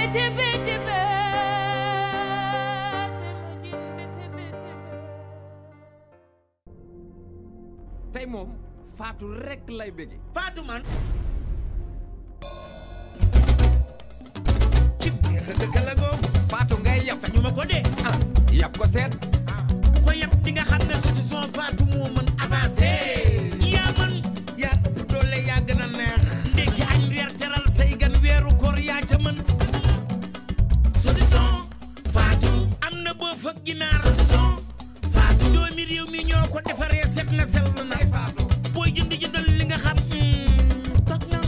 biti biti be temujin biti biti be tey moom Fatou rek lay bëgge Fatou man ci biir dëkk la googu Fatou ngay yab sañu ma ko dee ah yab ko seet ku ko yab di nga xam ne su si son Fatou moo mën avancé yaa man yaa ëpp doole yaa gën a neex ndekki añ reer teral say gan weeru koor yaa ca mën saucisson Fatou am na boo fëgg ginaar saucisson Fatou doomi réew mi ñoo ko defaree set na sell na booy jënd jëndal li nga xam toj na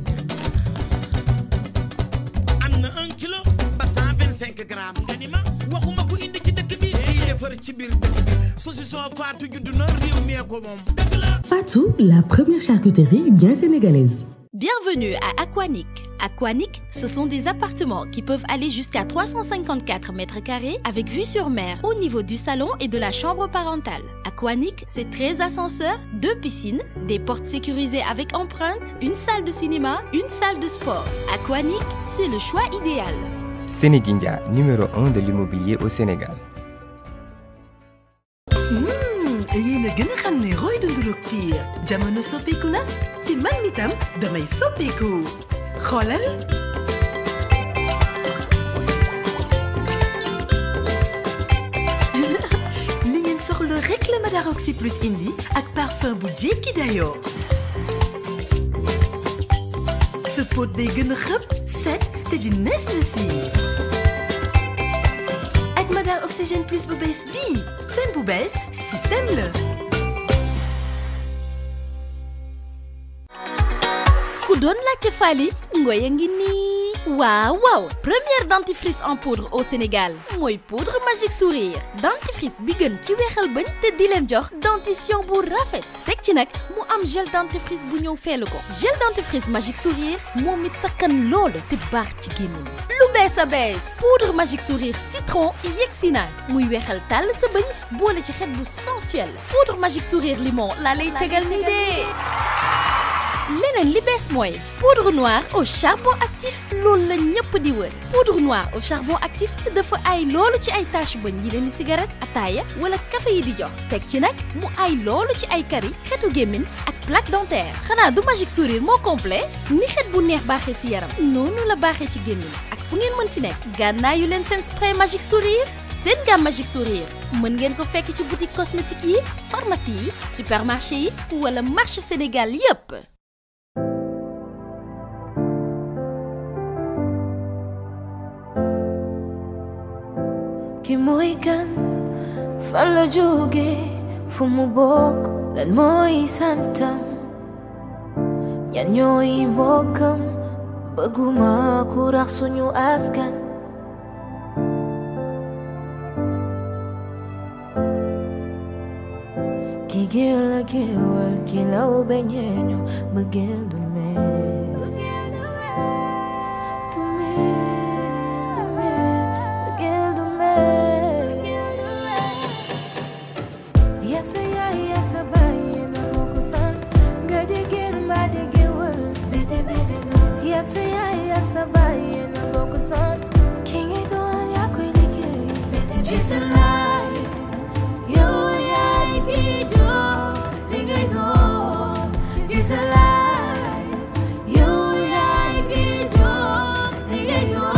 am na un kilo ba cent vingt cinq grammes nga ni ma waxuma ko indi ci dëkk bi day defar ci biir dëkk bi saucisson Fatou juddu na réew mi ko moom dëgg la Fatou, la première charcuterie bien sénégalaise. Bienvenue à Aquanic. Aquanic, ce sont des appartements qui peuvent aller jusqu'à 354 mètres carrés avec vue sur mer au niveau du salon et de la chambre parentale. Aquanic, c'est 13 ascenseurs, deux piscines, des portes sécurisées avec empreinte, une salle de cinéma, une salle de sport. Aquanic, c'est le choix idéal. Sénéguindia, numéro 1 de l'immobilier au Sénégal. yéen a gën a xam ne roy dunduluk piir jamono soppeeku na te man mi tam damay soppeeku xoolal li ngeen soxla rek la Madaroxy plus indi ak parfum bu jékki dayoo sa pot day gën a xëpp set te di nees na si ak Madar Oxygène plus bu bees bii seen bu bees système la ku doon laajte Fally ngoy a ngi nii waaw waaw première dentifrice en poudre au Sénégal mooy poudre magique sourire dentifrice bi gën ci weexal bëñ te di leen jox dentition bu rafet teg ci nag mu am gel dentifrice bu ñëw feelu ko gel dentifrice magique sourire moom it sakkan lool te baax ci gémmiñ lu bees a bees poudre magique sourire citron yegsi na muy weexal tàll sa bëñ boole ci xet bu sensuel poudre magique sourire limon laa lay tegal nii de leneen li bees mooy poudre noire au charbon actif loolu la ñëpp di wër poudre noire au charbon actif dafa ay loolu ci ay tache bëñ yi leen di cigarette ataaya wala café yi di jox teg ci nag mu ay loolu ci ay kari xetu gémmiñ ak plaque dentaire xanaa du magique sourire moo complet ni xet bu neex baaxee ci yaram noonu la baaxee ci gémmiñ ak fu ngeen mënti nekk gànnaayu leen seen spray magique sourire seen gamme magique sourire mën ngeen ko fekk ci boutique cosmétique yi pharmacie yi supermarché yi wala marché Sénégal yépp ki mooy kan fan la jóge fu mu bokk lan mooy santam ñan ñooy mbokkam bëgguma ku rax suñu askan ki géel la géewal ki law beñeeñu bëggeel du mel du mel du mel bëggeel du mel yak sa yaay yak sa baay yéen a bokk sant nga di géer mbaa di géewal bete bete nga yak sa yaay yak sa baay yéen a bokk sant ki ngay doon yaa koy liggéey ci sa laay yow yaay ki jox li ngay doon ci sa laay yow yaay ki jox li ngay doon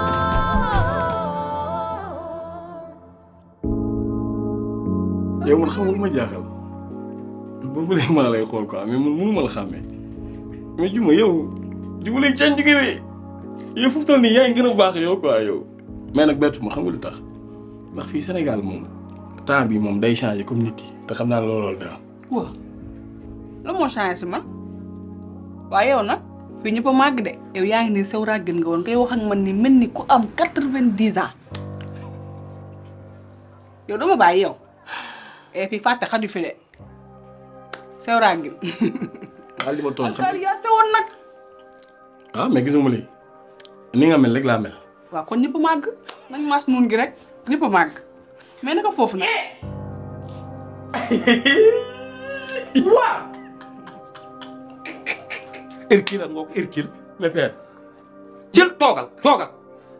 yow man xam nga lu ma jaaxal boobu léegi maa lay xool quoi mais man mënu ma la xàmmee mais juma yow di ma lay cañ digale yow fu mu toll nii yaa ngi gën a baax yow quoi yow mais nag bettu ma xam nga lu tax ndax fii Sénégal moom temps bi moom day changé comme nit yi te xam naa ne looloo dara waaw la moo changé si man waaye yow nag fii ñëpp a màgg de yow yaa ngi nii sew ràggin nga woon ngay wax ak man ni mel ni ku am quatre-vingt-dix ans yow dama bàyyi yow et puis fàtte xaju fi de sew ràggin daal di ma tooñ xam daal yaa sewoon nag ah mais gisuma lii ni nga mel rek laa mel waaw kon ñëpp a màgg nañ maas nuun gi rek ñëpp a màgg mais naka foofu nag waaw Hercule ak ngoog Hercule mais père jël toogal toogal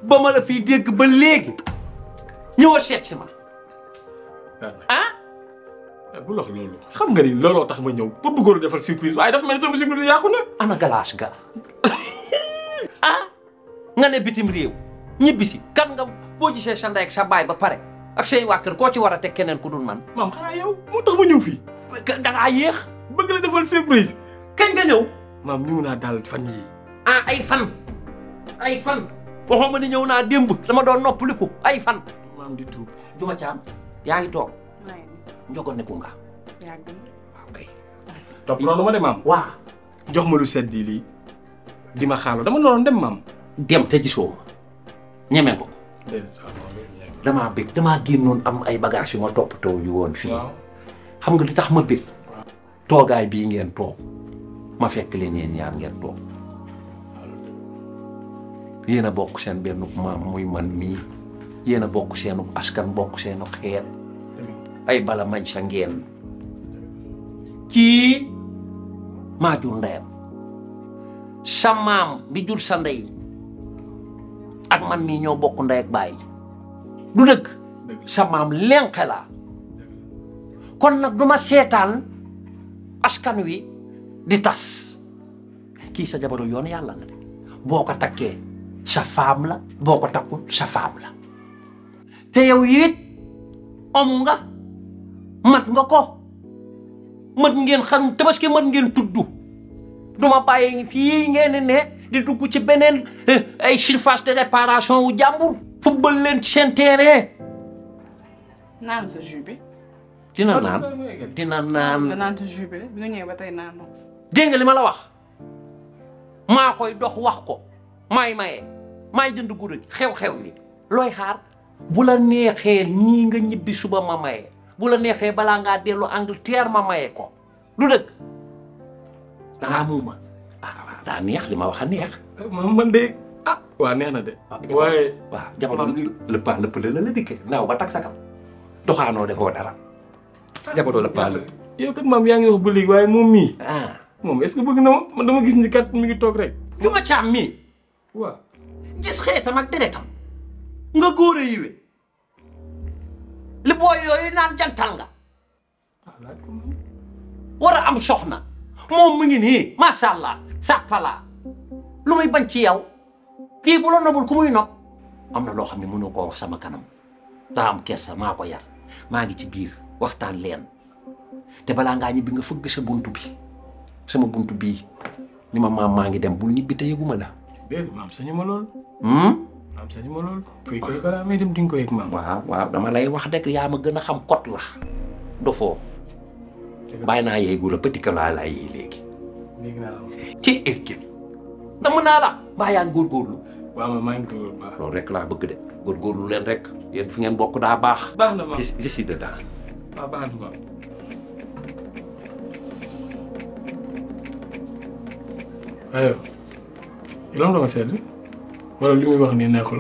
ba ma la fiy dégg ba léegi ñëw a seet si ma ah bu lox loolu xam nga ni looloo tax ma ñëw ba bëggoon a defal surprise waaye dafa mel ni sama surprise yàqu na ana galaas ga ah nga ne bitim réew ñibbisi kan nga boo gisee sa ndey ak sa baay ba pare ak seen waa kër koo ci war a teg keneen ku dul man maam xanaa yow moo tax ma ñëw fii da ngaa yéex bëgg la defal surprise kañ nga ñëw maam ñëw naa daal fan yii ah ay fan ay fan waxoo ma ni ñëw naa démb dama doon noppaliku ay fan maam di tuub juma caam yaa ngi toog njogoon neku nga yàgg waaw kay topp noonu ma de maam waa jox ma lu sedd lii di ma xaaloo dama noonu dem maam dem te gisoo ma ñeme nga ko damaa bég damaa génnoon am ay bagages yu ma toppatoo yu woon fii xam nga li tax ma bég toogaay bii ngeen toog ma fekk leen yéen ñaar ngeen toog yéen a bokk seen benn maam muy man mii yéen a bokk seenu askan bokk seenu xeet ay bala mañ sa ngeen kii maa jur ndeyam sa maam bi jur sa ndey ak man mii ñoo bokk ndey ak baay du dëgg sa maam lenqe la kon nag du ma seetaan askan wi di tas kii sa jabaru yoon yàlla la de boo ko takkee sa faam la boo ko takkul sa faam la te yow it amu nga mat nga ko mat ngeen xarum tabaski mat ngeen tudd du ma bàyyi fii ngeen ne di dugg ci beneen ay surface de réparation wu jàmbur football leen ci seen terrain naan sa jus bi. dina naan dina naan nga naan sa jus bi bi nga ñëwee ba tey naanoo. dégg nga li ma la wax maa koy dox wax ko maay maye maay jënd guddi xew-xew li looy xaar bu la neexee ñii nga ñibbi suba ma maye bu la neexee balaa ngaa dellu Angleterre ma maye ko lu dëgg dangaa muuma ah waaw daa neex li ma wax a neex maam man de ah waa neex na de waaye waaw jamono lëpp a lëpp la la dikkee naaw ba tag sa kam doxaanoo defoo dara jamono lëpp a lëpp yow kat maam yaa ngi wax ba léegi waaye moom mii ah moom est-ce que bëgg na ma man dama gis ni kat mi ngi toog rek du ma caam mii waaw gis xeetam ak deretam nga góor a yiwe li booy yooyu naan jantal nga war a am soxna moom mu ngi nii macha allah sàppala lu muy bañ ci yow kii bu la nobul ku muy nopp am na loo xam ne mënoo koo wax sama kanam daa am kersa maa ko yar maa ngi ci biir waxtaan leen te balaa ngaa ñibbi nga fëgg sa buntu bi sama buntu bii ni ma maam maa ngi dem bul ñibbi te yëguma la déedéet maam sañu ma lool hmm? maam sañu ma lool kuy koy balaa may dem di nga ko yëg maam waaw waaw dama lay wax rek yaa ma gën a xam kot la dofoo bàyyi naa yeegu la petit que laa laa yee léegi léegi naa la wax ci équipe dama naa la mbaa yaa ngi góorgóorlu waaw ma maa ngi ko baax loolu rek laa bëgg de góorgóorlu leen rek yéen fi ngeen bokk daa baax baax na maam je je suis dedans waaw baax na maam waaye yow lan dama sedd wala li muy wax nii neexul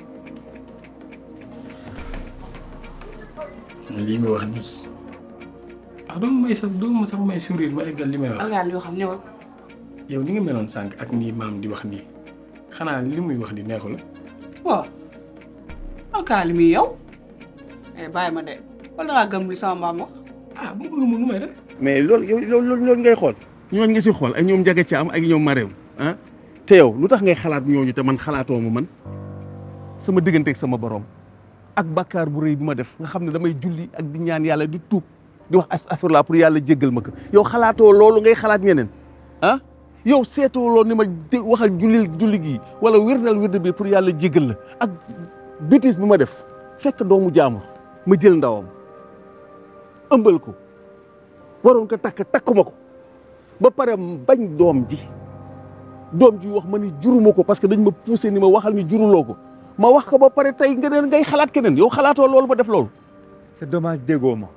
la lii muy wax nii ah doo may sax doo ma sax may sourire ma eggal li may wax algaal yoo xam ñëwal. yow ni nga meloon sànq ak nii maam di wax nii xanaa li muy wax nii neexul la waaw alkaali mi yow. eh bàyyi ma de wala ngaa gëm li sama mbaam wax. ah bu ma nu may def mais loolu yow loolu loolu ngay xool ñooñu nga si xool ak ñoom Ndiaga Thiam ak ñoom Marème ah te yow lu tax ngay xalaat ñooñu te man xalaatoo ma man sama diggante ak sama borom ak bakkaar bu rëy bi ma def nga xam ne damay julli ak di ñaan yàlla di tuub di wax astaghfirullah pour yàlla jéggal ma ko yow xalaatoo loolu ngay xalaat ñeneen ah yow seetoo loolu ni ma dé waxal jullil julli gii wala wirdal wird bi pour yàlla jéggal la ak bêtise bi ma def fekk doomu jaamur ma jël ndawam ëmbal ko waroon ko takk takkuma ko ba pare bañ doom ji doom ji wax ma ni juruma ko parce que dañ ma poussé ni ma waxal ni juruloo ko ma wax ko ba pare tey nga ne ngay xalaat keneen yow xalaatoo loolu ba def loolu c'est dommage déggoo ma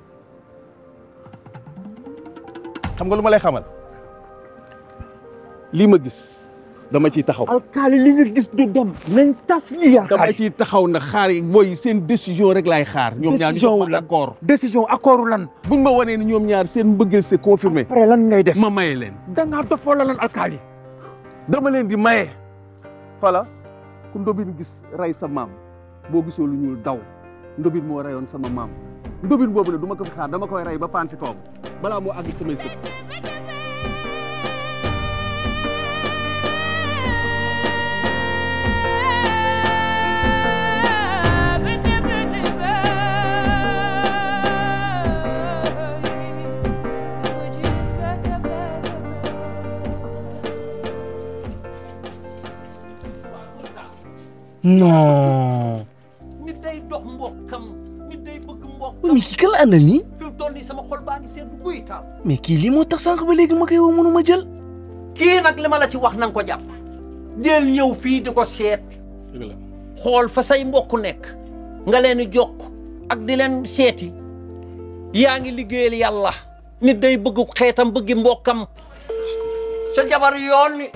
xam nga lu ma lay xamal lii ma gis dama ciy taxaw alkaali li nga gis du dem nañ tas lii dama alkaali ciy taxaw na xaar yi booy seen décision rek laay xaar ñoom ñaar ñu Décision wax lan? d'accord décision accordu lan buñ ma wanee ni ñoom ñaar seen mbëggeel c'est confirmé après lan ngay def ma maye leen dangaa dofoo la lan alkaali dama leen di maye voilà ku ndobin gis rey sa maam boo gisoo lu ñuul daw ndobin moo reyoon sama maam ndobin boobu ne du ma ko fi xaar dama koy rey ba paan si kawam balaa moo àgg samay sët non. nit day dox mbokkam nit day bëgg mbokkam mais kii kan la àndal nii. fi mu toll nii sama xol baa ngi seetlu buy taal mais kii lii moo tax sànq ba léegi ma koy woo mënu ma jël. kii nag li ma la ci wax na nga ko jàpp del ñëw fii di ko seet dëgg la xool fa say mbokk nekk nga leen di jokk ak di leen seeti yaa ngi liggéeyal yàlla nit day bëgg xeetam bëggi mbokkam sa jabar yoon ni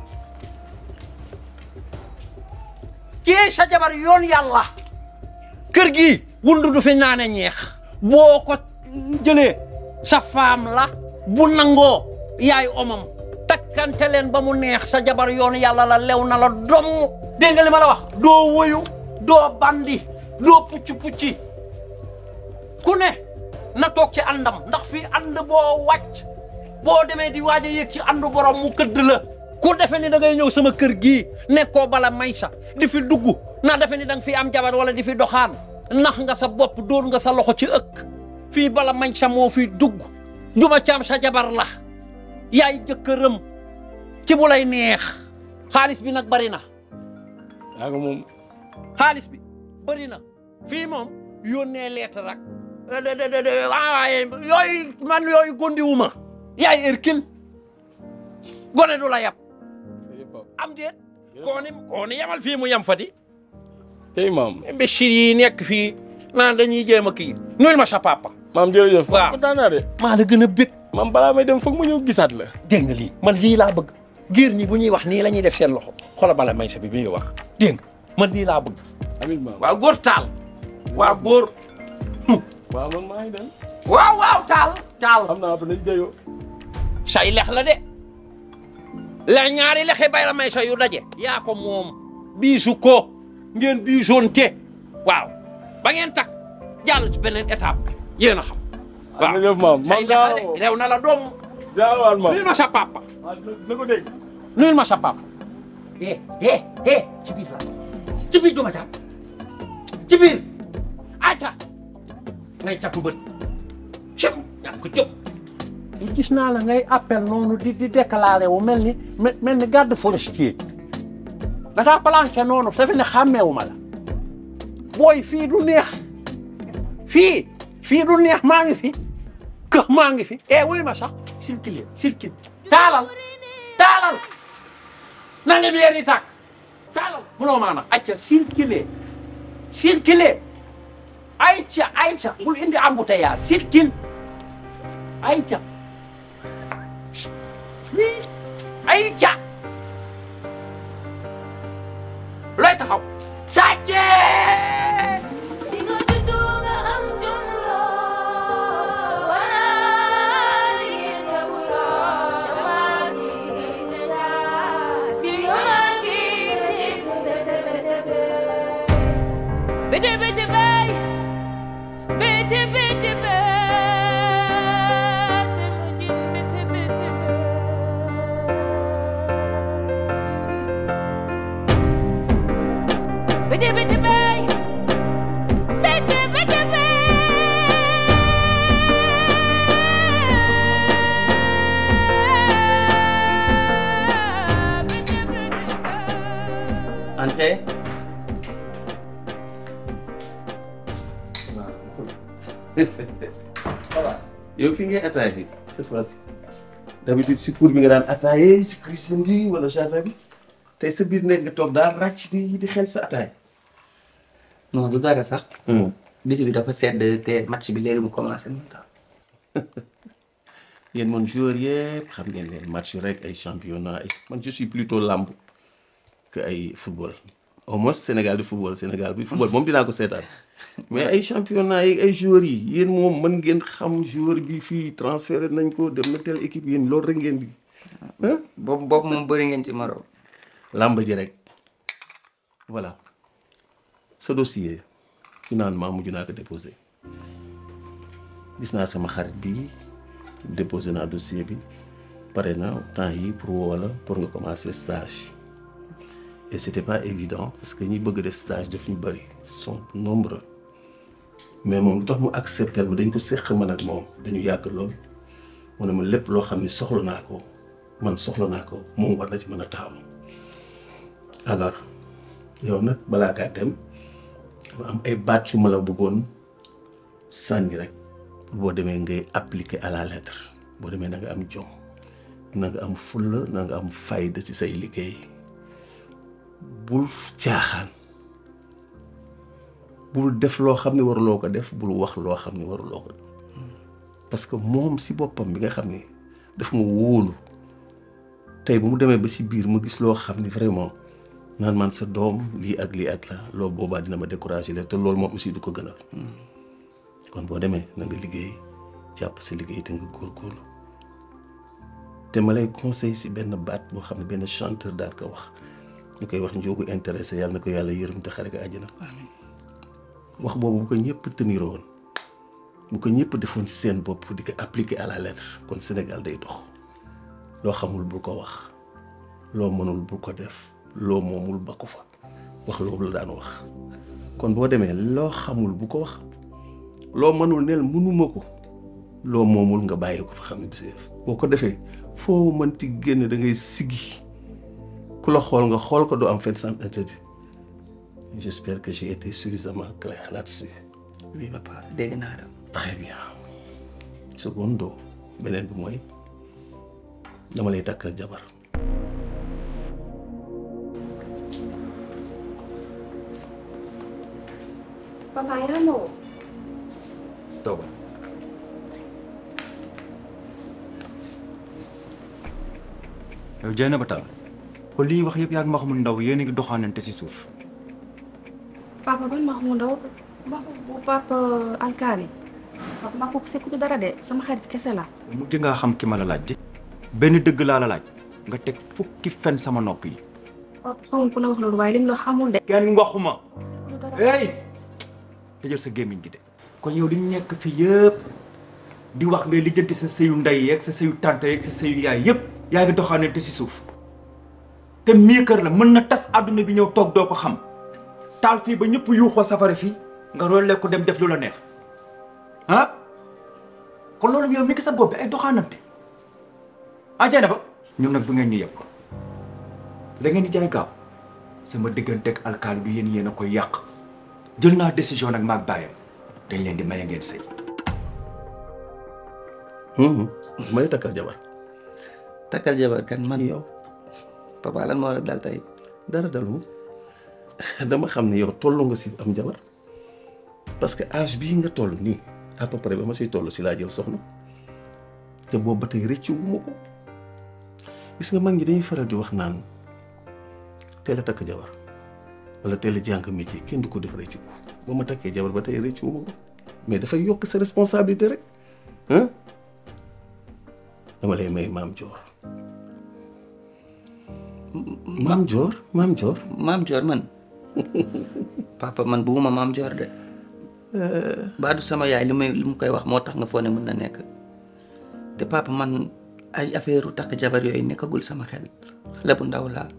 kii sa jabar yoon yàlla kër gi wundu du fi naane ñeex boo ko jëlee sa faam la bu nangoo yaay omam takkante leen ba mu neex sa jabar yoon yàlla la lew na la domm dégg nga li ma la wax doo woyu doo bandi doo pucci pucci ku ne na toog ci àndam ndax fii ànd boo wàcc boo demee di waaj a yéeg ci àndu borom mu këdd la ku defe ni da ngay ñëw sama kër gii nekkoo bala may sa di fi dugg na defe ni da nga fi am jabar wala di fi doxaan nax nga sa bopp dóor nga sa loxo ci ëkk fii bala mañ sa moo fi dugg juma caam sa jabar la yaay jëkkëram ci bu lay neex xaalis bi nag bari na yaa nga moom xaalis bi bëri na fii moom yónnee lettre rek waaye yooyu man yooyu gondiwuma yaay Hercule gone du la yab am déet kooni kooni yamal fii mu yam fa di tey maam imbécile yi nekk fii naan dañuy jéem a kii nuyul ma sa papa maam jërëjëf waaw kontaan naa de maa la gën a bég maam balaa may dem foog ma ñëw gisaat la dégg nga lii man lii laa bëgg géer ñi bu ñuy wax nii la ñuy def seen loxo xoolal bala may sa bi bi nga wax dégg nga man lii laa bëgg amiin maam waaw góor taal waaw góor waaw man maa ngi dem waaw waaw taal taal xam naa nañ jëyoo say lex la de la ñaari lexe bay la may sa yu daje yaa ko moom biisu ko ngeen biisoonte waaw ba ngeen tak jàll ci beneen étape bi yéen a xam waaw jërëjëf maam say maam lex la de gaaw rew na la doom jaawaat maam nuyul ma sa papa na ko dégg nuyul ma sa papa eh eh eh ci biir la ci biir duma jàpp ci biir aca ngay catu bët cëp ñàkk ko cëp gis naa la ngay appel noonu di di déclaré wu mel ni mel ni garde forestier da ngaa planché noonu dafa ne xàmmeewu ma la booy fii du neex fii fii du neex maa ngi fi kë maa ngi fi eh wuy ma sax circulé circulé taalal taalal na lumière yi tàkk taalal munoo maanaam acca circulé circulé ayca ayca bul indi embouteillage circule ayca ayca looy taxaw sàcce Bitte, bitte, bay. Bitte, bitte, bitte, mujin, bitte, bitte, bay. Bitte, bitte, bay. Bitte, bitte, Ante. yow fi ngay attaqué cette fois-ci d'habitude si cour bi nga daan attaqué si cuisine bi wala jardin bi tey sa biir nekk nga toog daal ràcc di di xel sa attaqué. non du dara sax. biti bi dafa sedd te match bi léegi mu commencé mu tax. yéen man joueur yëpp xam ngeen leen match rek ay championnat ay man je suis plutôt lamb que ay football au moins Sénégal di football Sénégal bi football moom dinaa ko seetaan mais ay championnat yi ay joueurs yi yéen moom mën ngeen xam joueur bi fii transféré nañ ko dem na telle équipe yéen loolu rek ngeen di. boobu boobu moom bëri ngeen ci Maroc. làmb ji rek voilà sa dossier finalement mujj naa ko déposé gis naa sama xarit bi déposé naa dossier bi pare na temps yi pour woo la pour nga commencer stage et c'était pas évident parce que ñi bëgg def stage daf ñu bëri sont nombreux mais moom lu tax mu accepter ma dañ ko séq man ak moom dañu yàgg lool mu ne ma lépp loo xam ne soxla naa ko man soxla naa ko moom war na ci mën a taxaw alors yow nag balaa kaa dem ma am ay baat yu ma la bëggoon sànni rek boo demee ngay appliquer à la lettre boo demee na nga am jom na nga am fulla na nga am fayda ci say liggéey bul caaxaan bul def loo xam ne waruloo ko def bul wax loo xam ne waruloo ko parce que moom si boppam bi nga xam ne daf ma wóolu tey bu mu demee ba si biir ma gis loo xam ne vraiment naan man sa doom lii ak lii ak la loolu boobaa dina ma décourager la te loolu moom aussi du ko gënal kon boo demee na nga liggéey jàpp sa liggéey te nga góorgóorlu te ma lay conseil si benn baat boo xam ne benn chanteur daal ko wax ñu koy wax njóogu intéressé yàlla na ko yàlla yërëm te xare ko àjjana wax boobu bu ko ñëpp tenir woon bu ko ñëpp defoon ci seen bopp di ko appliquer à la lettre kon Sénégal day dox loo xamul bul ko wax loo mënul bul ko def loo moomul ba ko fa wax loolu la daan wax kon boo demee loo xamul bu ko wax loo mënul neel mënuma ko loo moomul nga bàyyi ko fa xam ne du si def boo ko defee foo mënti génn da ngay siggi ku la xool nga xool ko doo am fenn sens interdit j'espère que j'ai été suffisamment clair là-dessus oui papa dégg naa la. très bien secondo beneen bi mooy dama lay takkal jabar papa yaa ma woo. toogal yow jey na ba taal kon li ñuy wax yëpp yaa ngi ma xamul ndaw yéen a ngi doxaanante si suuf papa ban ma xamu ndaw waxu bu papa alkaali papa ma ko sekku ci dara de sama xarit kese la. mujj ngaa xam ki ma la laaj de benn dëgg laa la laaj nga teg fukki fen sama nopp yi papa xamu ku la wax loolu waaye lim la xamul de. kenn waxuma hey tëjal sa gémmiñ gi de kon yow li ñu nekk fi yëpp di wax ngay lijjanti sa sëyu ndey yeeg sa sëyu tante yeeg sa sëyu yaay yëpp yaa ngi doxaanante si suuf te mii kër la mën na tas àdduna bi ñëw toog doo ko xam taal fii ba ñëpp yuuxoo safara fii nga rolle ko dem def lu la neex ah kon loolu yow mi ngi sa bopp bi ay doxaanante ah jeena ba ñun nag du ngeen ñu yëpp da ngeen di jaay gaaw sama digganteeg alkaali bi yéen yéen a koy yàq jël naa décision nag maag bàyyam dañ leen di maye ngeen sëy may takkal jabar takkal jabar kan man yow papa lan moo la dal tey dara dalu dama xam ne yow tollu nga si am jabar parce que âge bii nga toll nii à peu près ba ma siy toll si laa jël soxna te boobu ba tey rëccu gu ma ko gis nga mag ñi dañuy faral di wax naan teel a takk jabar wala teel a jàng métier kenn du ko def rëccu ko ba ma takkee jabar ba tey rëccu gu ma ko mais dafay yokk sa responsabilité rek ah dama lay may maam Joor maam Joor maam Joor maam Joor man papa man bugguma maam Joor de baadu sama yaay li may li mu koy wax moo tax nga foo ne mën na nekk te papa man ay affaire u takk jabar yooyu nekkagul sama xel xale bu ndaw laa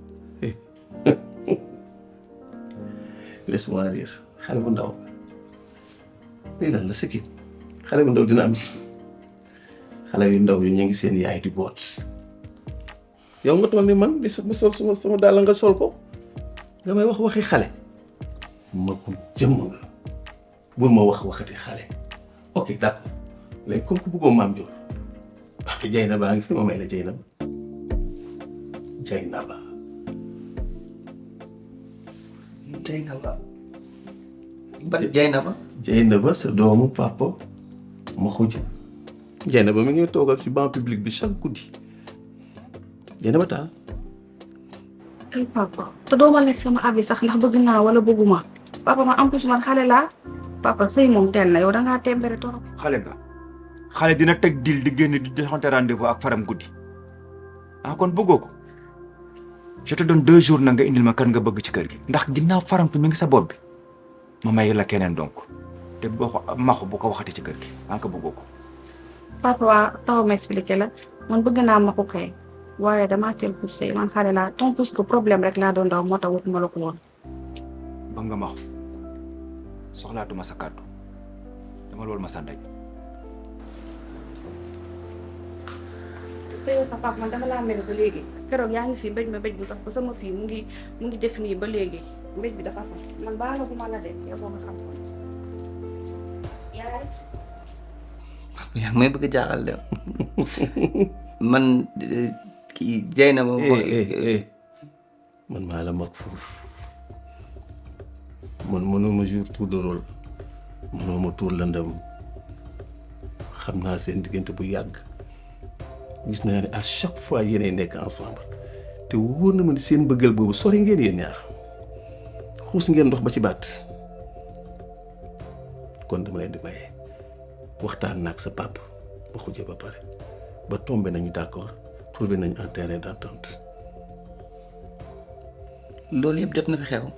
laisse-moi dire xale bu ndaw lii lan la sikki xale bu ndaw dina am si xale yu ndaw yi ñu ngi seen yaay di boot yow nga toll ni man di ma sol suma sama daal nga sol ko nga may wax waxi xale ma ko jëmm nga bul ma wax waxati xale ok d'accord léegi comme que bëggoo maam joor jay na baa ngi fi ma may la jay na ba jay na ba jay na ba ban jay na ba jay na ba sa doomu papa ma xuj jay na ba mi ngi toogal si banc public bi chaque guddi jay na ba taal ay papa te doo ma laaj sama avis sax ndax bëgg naa wala bëgguma papa ma en plus man xale laa papa sëy moom teel na yow da ngaa tembere torop xale nga xale dina teg dil di génn di joxante rendez-vous ak faram guddi ah kon bëggoo ko je te donne deux jours na nga indil ma kan nga bëgg ci kër gi ndax ginnaaw farantu mi ngi sa bopp bi ma may la keneen donc te boo ko maxu bu ko waxati ci kër gi maa ko bëggoo ko papa waa taxaw ma expliqué la man bëgg naa ma ko kay waaye damaa teel pour sëy man xale laa tant plus que problème rek laa doon daw moo tax wutuma la ko woon. ba nga maxu soxlaatuma sa kàddu dama loolu ma sa ndey te yow sa papa man dama laa mel ba léegi keroog yaa ngi fi mbéj ma mbéj bu sax ba sama fii mu ngi mu ngi def nii ba léegi mbéj bi dafa saf man baa nga bu ma la de yow boo nga xam ko yaay yaa may bëgg a jaaxal de man kii jay na ma. man maa la mag foofu man mënoo ma jour tour de rôle mënoo ma tour lëndëm xam naa seen diggante bu yàgg gis naa ne à chaque fois yéenay nekk ensemble te wóor na ma ni seen bëggal boobu sori ngeen yéen ñaar xuus ngeen ndox ba ci baat kon dama leen di maye waxtaan naag sa pap ba xujje ba pare ba tombé nañu d'accord trouvé nañu un terrain d'entente loolu yëpp jot na fi xew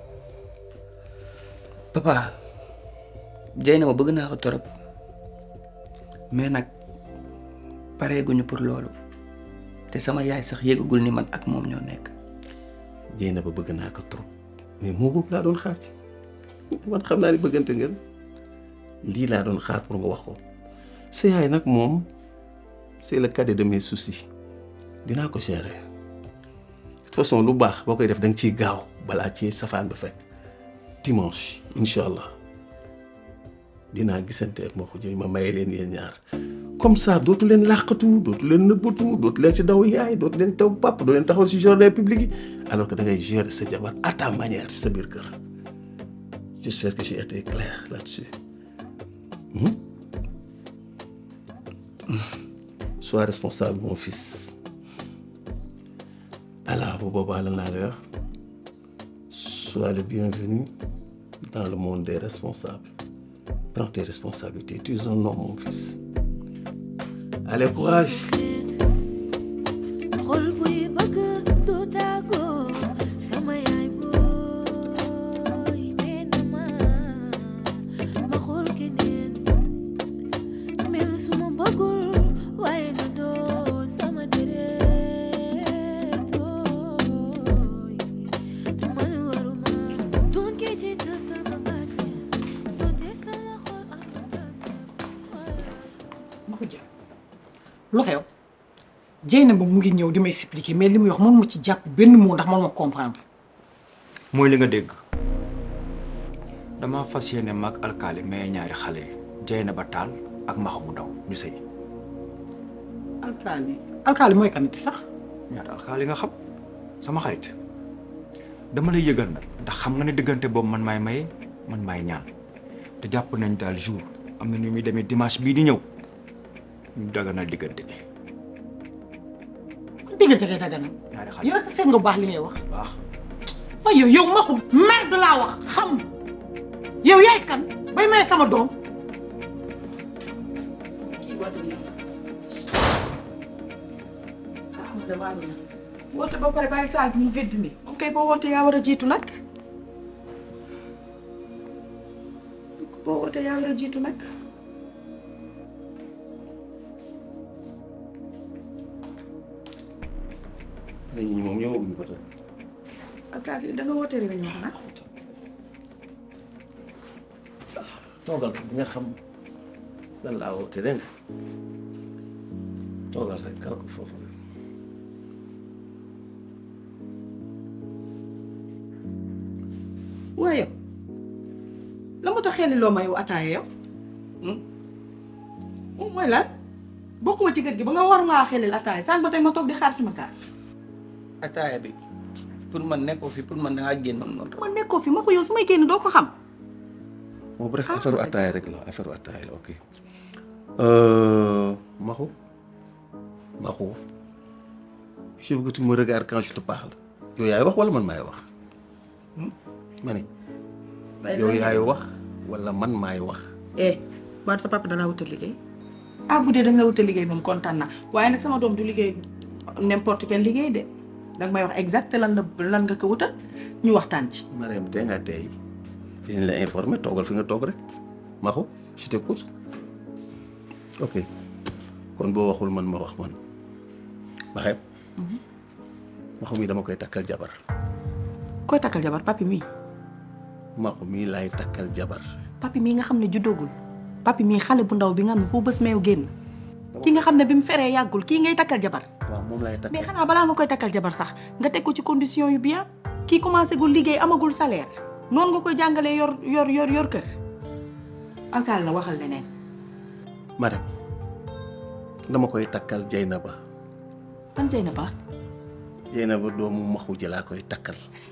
papa jay na ma bëgg naa ko torop mais nag pareeguñu pour loolu te sama yaay sax yëgagul ni man ak moom ñoo nekk jéy na ba bëgg naa ko trop mais moo boobu laa doon xaar ci man xam naa ni bëggante ngeen lii laa doon xaar pour nga wax ko sa yaay nag moom c'est le cadet de mes soucis dinaa ko gérer de toute façon lu baax boo koy def da nga ciy gaaw balaa ci safaan ba fekk dimanche incha allah dinaa gisante ak moo ko jëy ma maye leen yéen ñaar comme ça dootu leen làqatu dootu leen nëbbatu dootu leen si daw yaay dootu leen taw papa doo leen taxaw si jardin public yi alors que da ngay gérer sa jabar à ta manière si sa biir kër j'espère que j'ai été clair là-dessus Hmm? Sois responsable, mon fils. Alors, bu boobaa la naa la wax sois le bienvenu dans le monde des responsables. Prends tes responsabilités. Tu es un homme, mon fils. Allez, courage. xol buy bëgg du tàggoo sama yaay booy nee na ma ma xool keneen même su ma bëggul waaye na doon sama deret ooy man waruma doon kee jiital sama bànneex doonte sama xol am na ma ko jël lu xew Dieyna ba mu ngi ñëw di ma expliquer mais li muy wax mënuma ci jàpp benn mot ndax mënuma comprendre mooy li nga dégg dama fas yéene mag alkaali mais ñaari xale yi Dieyna ba taal ak maxa mu ndaw ñu sëy alkaali alkaali mooy kanati sax ñaata alkaali nga xam sama xarit dama lay yëgal nag ndax xam nga ne diggante boobu man maay maye man maay ñaan te jàpp nañ daal jour am na ñu muy demee dimanche bii di ñëw ñu daganal diggante bi diggante ngay daganal ñaari xale yow seet nga baax li ngay wax baax waaye yow yow maxum merde laa wax xam yow yaay kan bay may sama doom kii woote na ah damaa ne woote ba pare bàyyi saal bi mu vedd ni ok boo woote yaa war a jiitu nag boo woote yaa war a jiitu nag nit ñi moom ñëwaguñu ko tey. alkaati da nga woote réunion xanaa toogal di nga xam lan laa woote dégg nga toogal rek kal ko foofu rek. waaye yow la moo tax xel loo ma yow ataaya yow moom mooy lan bokkuma ci kër gi ba nga war ngaa xelil ataaya sànq ba tey ma toog di xaar sama kaas ataaya bi pour man nekkoo fi pour man dangaa génn noonu. ma nekkoo fi ma ko yow su may génn doo ko xam bon bref affaire ataaya rek la affaire ataaya la ok. Maxu Maxu je veux que tu me regardes quand je te parle yow yaay wax wala man maay wax ma ne yow yaay wax wala man maay wax. eh baat sa papa danaa wutal liggéey ah bu dee da nga wutal liggéey moom kontaan naa waaye nag sama doom du liggéey n'importe quel liggéey de danga may wax exact lan la lan nga ko wutal ñu waxtaan ci. Mariam tey nga tey dinañ la informer toogal fi nga toog rek Maxu je t'écoute ok kon boo waxul man ma wax man Maxem Maxu mii dama koy takkal jabar koy takkal jabar papi mii Maxu mii laay takkal jabar papi mii nga xam ne juddoogul papi mii xale bu ndaw bi nga xam ne foo bës meew génn ki nga xam ne bi mu feree yàggul kii ngay takkal jabar waaw moom laay takkal mais xanaa balaa nga koy takkal jabar sax nga teg ko ci condition yu bien kii commencé gul liggéey amagul salaire noonu nga koy jàngalee yor yor yor yor kër alkaal na waxal leneen Mariam dama koy takkal Jeynaba ban jay na ba Jeynaba doomu Maxu ji laa koy takkal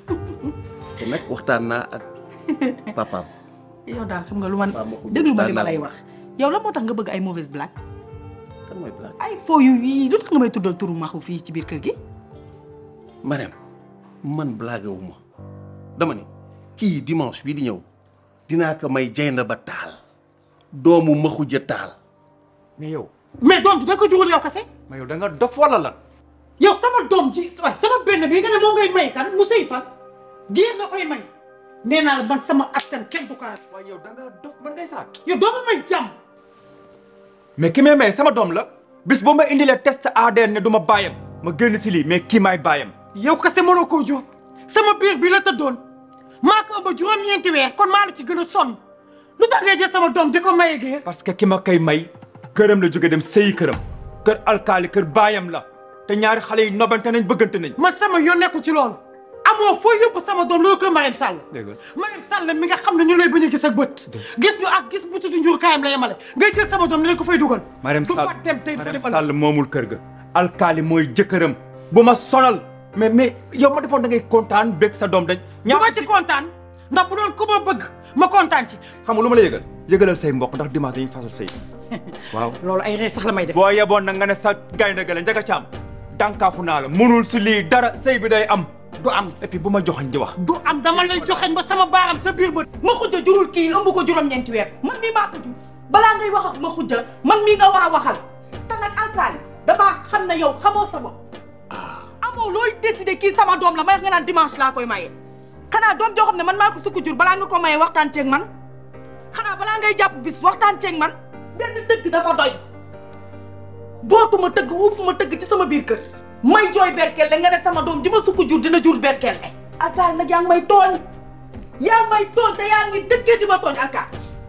te nag waxtaan naa ak papaam yow daal xam nga lu man déglu ma li ma lay wax yow la moo tax nga bëgg ay mauvaise blague kan mooy blague ay foo yu yii lu tax nga may tuddal turu maxu fii ci biir kër gi Mariam man blague wu ma dama ni kii dimanche bii di ñëw dinaa ko may Jeynaba taal doomu Maxu ja taal mais yow mais doom ji da ko jurul yow kese mais yow da nga dof wala lan yow sama doom ji waaye sama benn bi nga ne moo ngay may kan mu sëy fan géer nga koy may nee naa la man sama askan kenn du ko waaye yow da nga dof man ngay saak yow doo ma may jàmm mais ki may may sama doom la bis boo ma indilee test ADN ne du ma bàyyam ma génn si lii mais kii maay bàyyam yow kese mënoo koo jur sama biir bi la tëddoon maa ko ëmb juróom-ñeenti weer kon maa la ci gën a sonn lu tax ngay jël sama doom di ko maye géer parce que ki ma koy may këram la jóge dem sëyi këram kër alkaali kër baayam la te ñaari xale yi nobante nañ bëggante nañ man sama yoon nekku ci loolu amoo foo yóbbu sama doom loolu kër Marème Sall dégg nga Marème Sall mi nga xam ne ñu lay bañ a gis ak bët gis ñu ak gis bu tudd njur kaayam la yemale ngay jël sama doom ni leen ko fay dugal Marème du Sall fa dem tey du fa Marème dem Sall moomul kër ga alkaali mooy jëkkëram bu ma sonal mais mais yow ma defoon da ngay kontaan bég sa doom dañ du ma ci kontaan ndax bu doon ku ma bëgg ma kontaan ci xam nga lu ma la yëgal yëgalal say mbokk ndax dimanche dañuy fasal sëy waaw loolu ay ree sax la may def boo yeboon nag nga ne sa gaynde gale njaga caam dànkaafu naa la mënul si lii dara sëy bi day am du am et puis bu ma joxañ di wax du am dama lay joxeñ ba sama baaram sa biir bët ma xujja jurul kii ëmb ko juróom-ñeenti weer man mii maa ko jur balaa ngay wax ak ma xujja man mii nga war a waxal te nag alkaali damaa xam ne yow xamoo sa bopp amoo looy décidé kii sama doom la may wax nga naan dimanche laa koy maye xanaa doom joo xam ne man maa ko sukk jur balaa nga ko maye waxtaan ceeg man xanaa balaa ngay jàpp bis waxtaan ceeg man benn tëgg dafa doy bootuma tëgg uufuma tëgg ci sama biir kër may jooy berkelle nga ne sama doom ji ma sukk jur dina jur berkelle alkaal nag yaa ngi may tooñ yaa ngi may tooñ te yaa ngi dëkkee di ma tooñ alkaal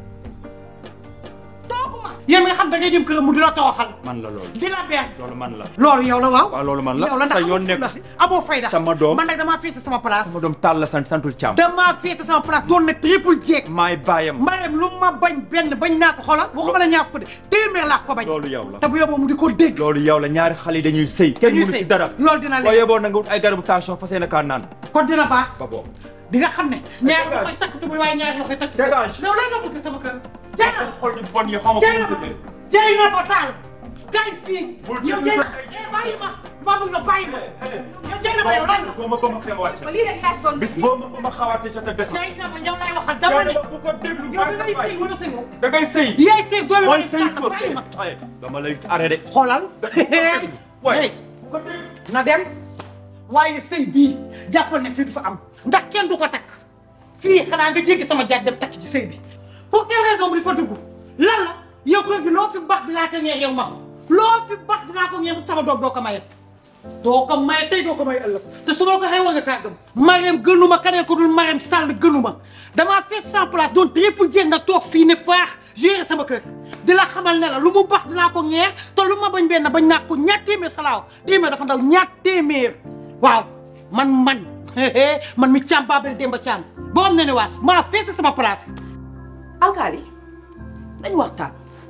tooguma yéen nga xam da ngay dem këram mu di la tooxal man la loolu di la beer loolu man la loolu yow la waaw waaw loolu man la yow la sa ndax yoon amoo nekk fulla si amoo fayda sama doom man nag damaa fees sama place sama doom tàll la sant santul caam damaa fees sama place doon na triple jeeg maay bàyyam Marème lu ma bañ benn bañ naa ko xoolal waxuma la ñaaf ko de téeméer laa ko bañ loolu yow la te bu yóbboo mu di ko dégg loolu yow la ñaari xale yi dañuy sëy kenn Dañuy mënu sëy. si dara loolu dina leer. boo yeboon na nga wut ay garabu tension fas yéene kaa naan kon dina baax ba boobu di nga xam ne ñaari loxo koy takk tubuy waaye ñaari loxo koy takk Dégage. yow lan nga bëgg sama kër jay na xol yu bon yi xaw ma jay na fu mu jógee. jay na ko taal kay fii Bul yow déglu jay na sa- eh bàyyi ma maa bëgg nga bàyyi ma yow jay na ma yow lan la boo ma ba ma xew wàcc lii rek laa doon bis boo ma ba ma xawaatee sa te des jay na ma yow lay waxal dama ne bu ko déglu yow da ngay sëy wala sëyoo da ngay sëy yaay sëy doomi mooy ma sëy góor bàyyi ma ay dama lay arrêté xoolal waay na dem waaye sëy bii jàppal ne fii du fa am ndax kenn du ko takk fii xanaa nga jéggi sama jaaj dem takk ci sëy bi pour quelle raison bu di fa dugg lan la yow kër gi loo fi bax dinaa ko ñeex yow ma ko loo fi bax dinaa ko ñeex sama doom doo ko maye doo ko maye tey doo ko maye ëllëg te su ma ko xëy war nga kaa gëm Marème gënuma keneen ko dul Marème Sall gënuma damaa fees sans place doon triple jéeg nga toog fii ne faax gérer sama kër di la xamal ne la lu mu bax dinaa ko ñeex te lu ma bañ benn bañ naa ko ñaar téeméer salaaw téeméer dafa ndaw ñaar téeméer waaw man man man mi caam Babel Demba Caam boo am na ne waas maa fees sama place alkaali nañ waxtaan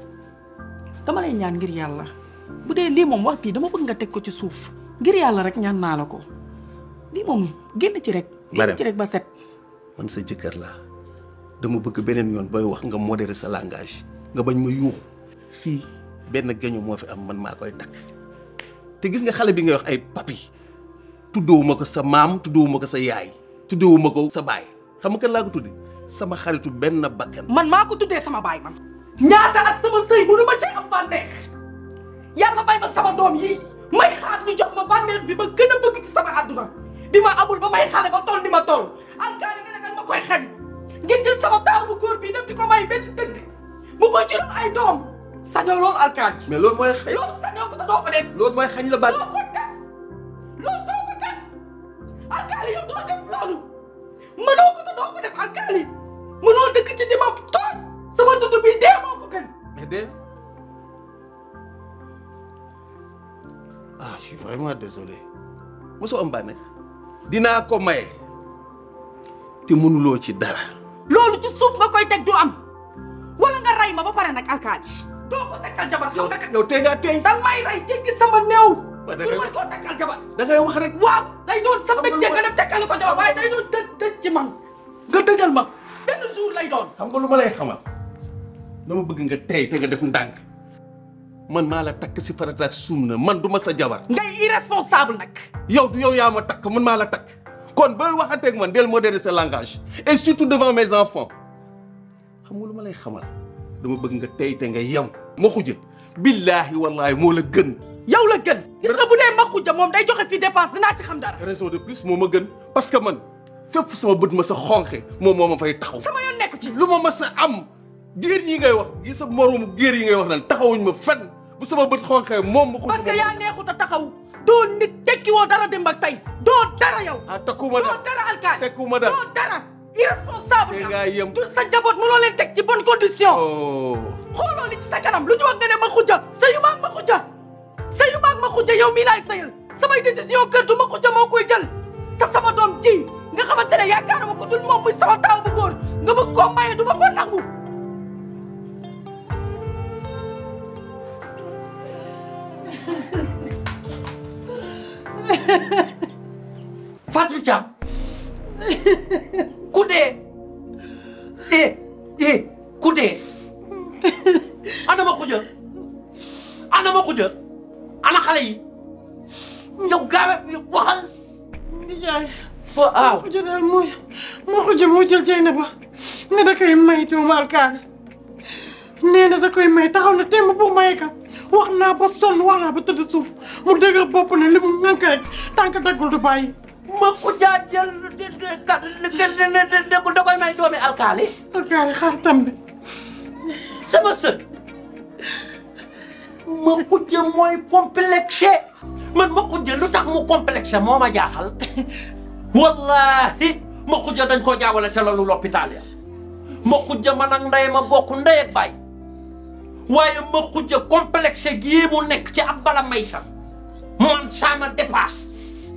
dama lay ñaan ngir yàlla bu dee lii moom wax bii dama bëgg nga teg ko ci suuf ngir yàlla rek ñaan naa la ko lii moom génn ci rek génn Marème. ci rek ba set man sa jëkkër laa dama bëgg beneen yoon booy wax nga modéré sa langage nga bañ ma yuuxu fii benn geño moo fi am man maa koy takk te gis nga xale bi ngay wax ay papi tuddewuma ko sa maam tuddewuma ko sa yaay tuddewuma ko sa baay xam nga kan laa ko tudde sama xaritu benn bakkan man maa ko tuddee sama baay man ñaata at sama sëy mënu ma ci am bànneex yàlla may ma sama doom yii may xaar ñu jox ma bànneex bi ma gën a bëgg ci sama àdduna bi ma amul ba may xale ba toll ni ma toll alkaali nga ne nag ma koy xañ ngir jël sama taaw bu góor bi dem di ko may benn dëgg mu koy jural ay doom sañoo loolu alkaali mais loolu mooy xañ loolu sañoo ko te doo ko def loolu mooy xañ la baat doo ko def loolu doo ko def alkaali yow doo def loolu mënoo ko te doo ko def alkaali mënoo dëkk ci di ma tooñ sama dund bi dee moo ko gën mais de ah je suis vraiment désolé mosoo am bànneex dinaa ko maye te mënuloo ci dara loolu ci suuf nga koy teg du am wala nga rey ma ba pare nag alkaali doo ko takkal jabar xam nga yow tey ngaa tey danga may rey jéggi sama néew Ba da pour ngay- mën koo takkal jabar da ngay wax rek waaw day doon sa mbégte nga dem takkal ko jabar waaye day doon dëj dëj ci man nga dëjal ma benn jour lay doon xam nga lu ma lay xamal dama bëgg nga tey te nga def ndànk man maa la takk si farata ak sunna man du ma sa jabar ngay irresponsable nag yow du yow yaa ma takk man maa la takk kon booy waxanteeg man del modérer sa langage et surtout devant mes enfants xam nga lu ma lay xamal dama bëgg nga tey te nga yem ma xuja billaahi wallaahi moo la gën yow la gën gis nga bu dee ma xujja moom day joxe fii dépense dinaa ci xam dara raison de plus moo ma gën parce que man fépp sama bët ma sa xonqe moom moo ma fay taxaw sama yoon nekku ci lu ma ma sa am géer yi ngay wax gi sa moroomu géer yi ngay wax naan taxawuñ ma fenn bu sama bët xonqee moom ma xuj parce que yaa neexut a taxaw doo nit tekki woo dara démb ak tey doo dara yow ah takkuma doo dara alkaali takkuma dara doo dara irresponsable te ngaa yem jur sa njaboot mënoo leen teg ci bonne condition oh xooloo li ci sa kanam lu ñu wax nga ne ma xujja sëyu maag ma xujja sëyu maag ma xujja yow mii laay sëyal samay décision kër du ma xujja moo koy jël te sama doom ji nga xamante ne yaakaaruma ko dul moom muy sama taaw bu góor nga bëgg koo maye du ma ko nangu Fatou Thiam ku dee eh eh ku dee ana ma xuja ana ma xuja ana xale yi yow gaawe waxal nijaay waaw xujja daal mooy moo xujja moo jël jay na ba ne da koy may doomu alkaali nee na da koy may taxaw na temb pour maye ka wax naa ba sonn wax naa ba tëdd suuf mu dëgër bopp ne li mu ngànk rek tànk daggul du bàyyi ma xuja jël ka da koy may doomi alkaali alkaali xaar tam bi sama sët ma xujja mooy complexé man ma xujja lu tax mu complexé moo ma jaaxal wallahi ma xujja dañ koo jaawale ca lalu l'hôpital ya ma xujja man ak ndey ma bokk ndey ak baay waaye ma xujja complexé gii mu nekk ci ab bala may sax man sama dépasse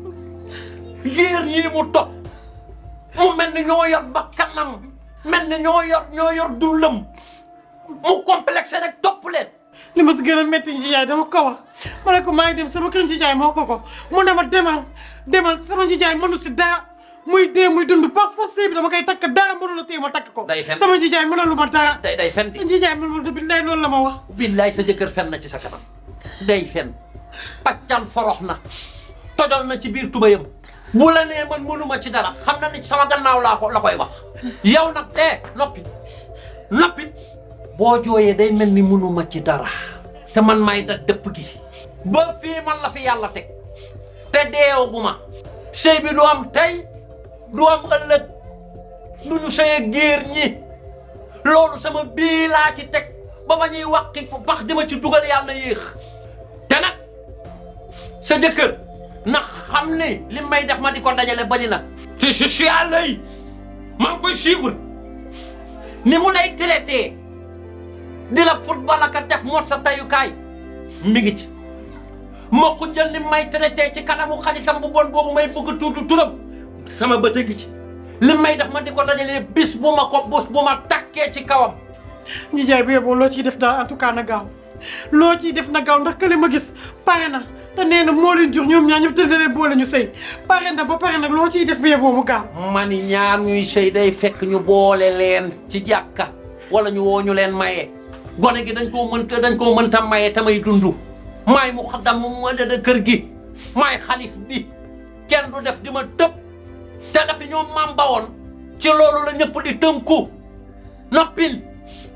yéer ñii mu topp mu mel ni ñoo yor ba kanam mel ni ñoo yor ñoo yor dundam mu complexé rek topp leen li ma si gën a métti njijaay dama ko wax ma ne ko maa ngi dem sama kër njijaay moo ko ko mu ne ma demal demal sama njijaay mënu si dara muy dee muy dund par force bi dama koy takk dara mënu la téye ma takk ko day fen sama njijaay mënalu ma dara day day fen sa njijaay mënu ma billaay loolu la ma wax billaay sa jëkkër fen na ci sa kanam day fen paccal forox na tojol na ci biir tubayam bu la nee man mënuma ci dara xam na ni sama gannaaw laa ko la koy wax yow nag eh noppi noppi boo jooyee day mel ni mënuma ci dara te man may da dëpp gi ba fii man la fi yàlla teg te deewaguma sëy bi du am tey du am ëllëg du ñu sëy ak géer ñi loolu sama bii laa ci teg ba ba ñuy waqi pax di ma ci dugal yàlla na yéex te nag sa jëkkër na xam ne li may def ma di ko dajale bari na te je suis à l'œil maa ngi koy suivre ni mu lay traité di la football ak a def mot sa tayukaay mi ngi ci ma ko jël ni may traité ci kanamu xaritam bu bon boobu may bëgg tuutu turam sama bët a ngi ci li may def ma di ko dajalee bis bu ma ko bés bu ma takkee ci kawam njijaay bu yeboo loo ciy def daal en tout cas na gaaw loo ciy def na gaaw ndax kële ma gis pare na te nee na moo leen jur ñoom ñaar ñëpp te da leen boole ñu sëy pare na ba pare nag loo ciy def bu yeboo mu gaaw ma ni ñaar ñuy sëy day fekk ñu boole leen ci jàkka wala ñu woo ñu leen maye gone gi dañ koo mënta dañ koo mënta maye te may dund maay mu xaddam mu da kër gi maay xalif bi kenn du def di ma tëb te dafi ñoom maam bawoon ci loolu la ñëpp di tënku noppil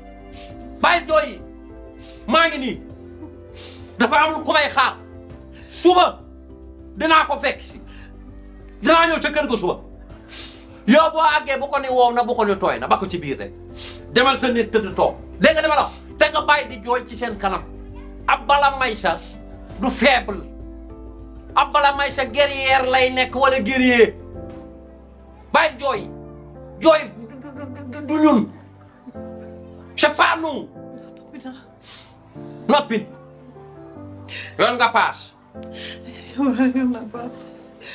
bàyyi jooy yi maa ngi nii dafa am ku may xaar suba dinaa ko fekk si dinaa ñëw ca kër ga suba yow boo àggee bu ko ni wow na bu ko ni tooy na ba ko ci biir rek demal sa néeg tëdd toog dégg nga dama la wax te nga bàyyi di jooy ci seen kanam ab bala may sa du faible ab bala may sa guerrière lay nekk wala guerrier bàyyi jooy jooy du ñun c'est pas nous noppin yoon nga paas yoon nga paas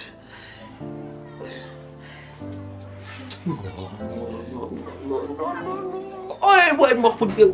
ooy booy ma ko jël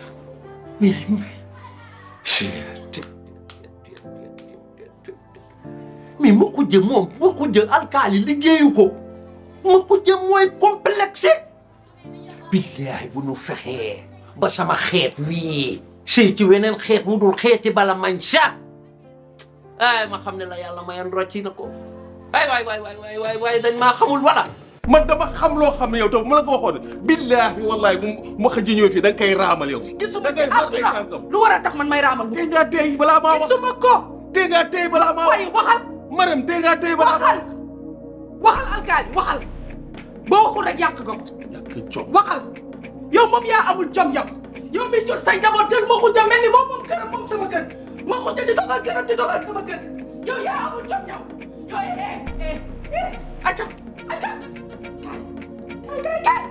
mais ma ko jël moom ma ko jël alkaali liggéeyu ko ma ko jël mooy complexe billaay bu nu fexee ba sama xeet wii sëy ci weneen xeet mu dul xeeti bala mañ sa ay ma xam ne la yàlla mayan rocci na ko ay waay waay waay waay waay waay dañ maa xamul wala man dama xam loo xam ne yow taw ma la ko waxoon billaahi wallaahi bu ma xëj ñëw fii da nga koy raamal yow. gisuma ci àdduna lu war a tax man may raamal. tey ngaa tey balaa maa wax gisuma ko. tey ngaa tey balaa maa wax waaye waxal. Marème tey ngaa tey balaa maa waxal waxal alkaali waxal boo waxul rek yàq nga ko. waxal yow moom yaa amul jom yow. yow mi jur say njaboot jël ma xuja mel ni moom moom këram moom sama kër ma xuja di dogal këram di dogal sama kër yow yaa amul jom yow yow eh eh eh acca acca kay kay kay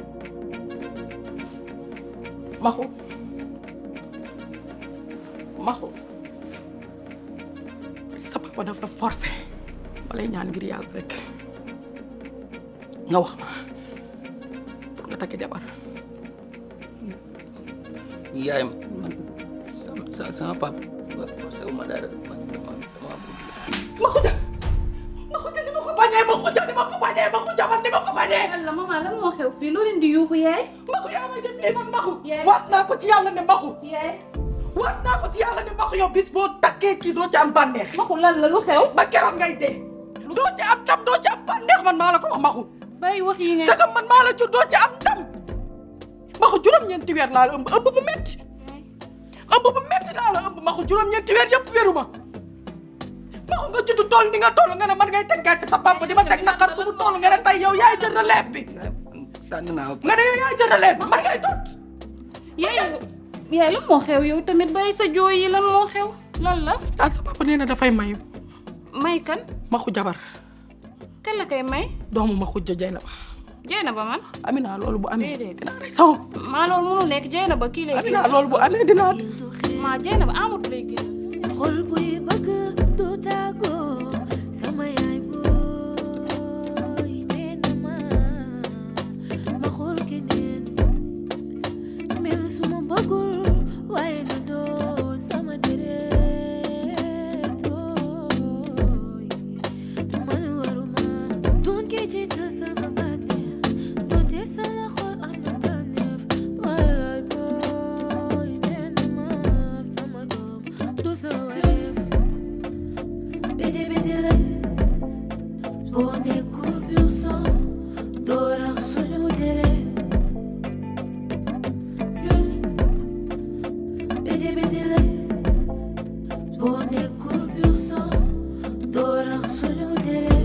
maxu maxu sa papa dafa forcé ma lay ñaan ngir yàlla rek nga wax ma pour nga takk jabar yaay man sama sama papa forcé wu ma dara man dama dama ma xuja ma xuja ni ma ko bañee ma xuja ni ma ko bañee ma xuja man ni ma ko bañee yàlla maman lan moo xew fii loo leen di yuuxu yaay maxu yaa ma def lii man maxu waat naa ko ci yàlla ne maxu yaay waat naa ko ci yàlla ne maxu yow bis boo takkee kii doo ci am bànneex maxu lan la lu xew ba keroog ngay dee doo ci am ndam doo ci am bànneex man maa la ko wax maxu bàyyi wax yi nga sagam man maa la jur doo ci am ndam maxu juróom-ñeenti weer laa la ëmb ëmb bu metti ëmb bu metti laa la ëmb maxu juróom-ñeenti weer yëpp wéru ma maxu nga judd toll ni nga toll nga ne man ngay teg gàcce sa papa di ma teg naqar fu mu toll nga ne tey yow yaay jël relève bi tànn naa nga ne yow yaay jël relève bi man ngay tot yaay yaay lan moo xew yow tamit bàyyi sa jooy yi lan moo xew lan la daal sa papa nee na dafay mayu may kan maxu jabar kan la koy may doomu maxu jëjëy na ba Jeyna ba man Amina loolu bu amee déedéet dinaa rey sama maa loolu mënul nekk Jeyna ba kii lay Amina loolu bu amee dinaa maa Jeyna ba Amadou lay génn xol buy bëgg du tàggoo sama yaay booy nee na ma ma xool keneen même su ma bëggul waaye na doon sama deret ooy man waruma doon kee ci ta sama bànneex doonte sama xol am na tànneef waaye booy nee na ma sama doom du sa wareef bete bete lay boo nekkul biir son doo rax suñu dere ñun bete bete lay boo nekkul biir son doo rax suñu dere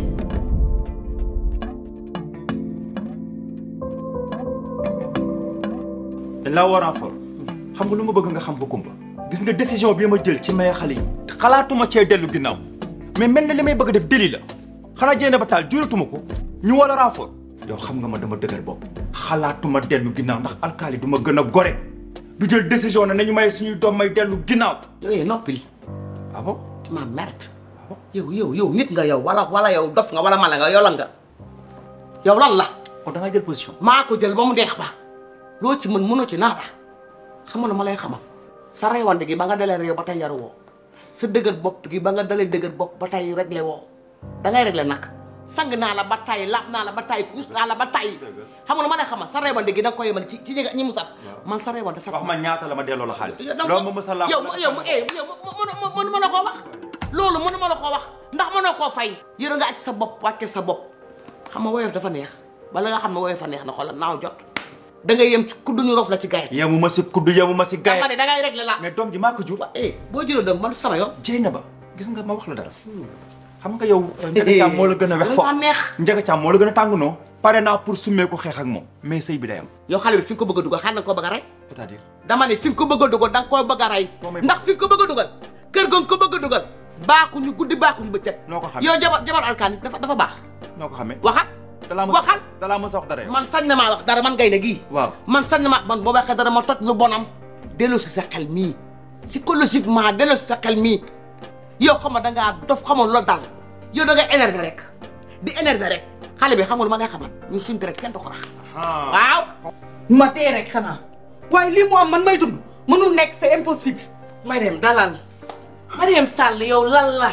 dañ laa war a for xam nga lu ma bëgg nga xam ba kumba gis nga décision bi ma jël ci maye xale yi xalaatuma cee dellu ginnaaw mais mel na li may bëgg a def déli la xanaa jéene ba taal juratuma ko ñu wala renfort yow xam nga ma dama dëgër bopp xalaatuma dellu ginnaaw ndax alkaali du ma gën a gore du jël décision ne nañu may suñuy doom may dellu ginnaaw yooyu noppil ah bon tu m'as merde yow yow yow nit nga yow wala wala yow dof nga wala mala nga yow lan nga yow lan la kon da nga jël position maa ko jël ba mu neex ba loo ci mën mënoo ci naata xam nga ma lay xamal sa reewande gi ba nga dalee réew ba tey yaru woo sa dëgër bopp gi ba nga dalee dëgër bopp ba tey réglé woo da ngay réglé nag sang naa la ba tay laab naa la ba tay kuus naa la ba tay xam nga ma lay xamal sa reewande gi da nga koy yemal ci ci ñi ñi mu saf man sa reewande sa wax ma ñaata la ma delloo la xaalis donc loolu ma mës a laam yow yow eh yow mënu ma la koo wax loolu mënu ma la koo wax ndax mënoo koo fay yëra nga aj sa bopp wàcce sa bopp xam nga woyof dafa neex bala nga xam ne woyof a neex na xoolal naaw jot da ngay yem ci kuddu ñu rof la ci gayet yemu ma si kuddu yemu ma si gayet dama ne da ngay régler la mais doom ji maa ko jur eh boo jëlee doom man sama yoon jéy na ba gis nga ma wax la dara xam nga yow Ndiaga Thiam moo la gën a wex fo neex Ndiaga Thiam moo la gën a tàng noo pare naa pour summee ko xeex ak moom mais sëy bi day am yow xale bi fi nga ko bëgg a dugal xanaa nga ko bëgg a rey c'est-à-dire dama ne fi nga ko bëgg a dugal da nga koy bëgg a rey ndax fi nga ko bëgg a dugal kër ga nga ko bëgg a dugal baaxuñu guddi baaxuñu bëccëg noo ko xamee yow jabar jabar alkaani dafa dafa baax noo ko xamee waxat dalaa ma waxal dalaa ma sa wax dara yow man sañ na maa wax dara man ngay ne gii waaw man sañ na maa man boo waxee dara ma toj lu bonam delloo si sa xel mii psychologiquement delloo si sa xel mii yow xam nga dangaa dof xamoon loolu dal yow da ngay énervé rek di énervé rek xale bi xam nga lu ma lay xamal ñu suñ deret kenn du ko rax waaw ma dee rek xanaa waaye lii mu am man may dund mënul nekk c'est impossible Mariam dalal Mariam Sall yow lan la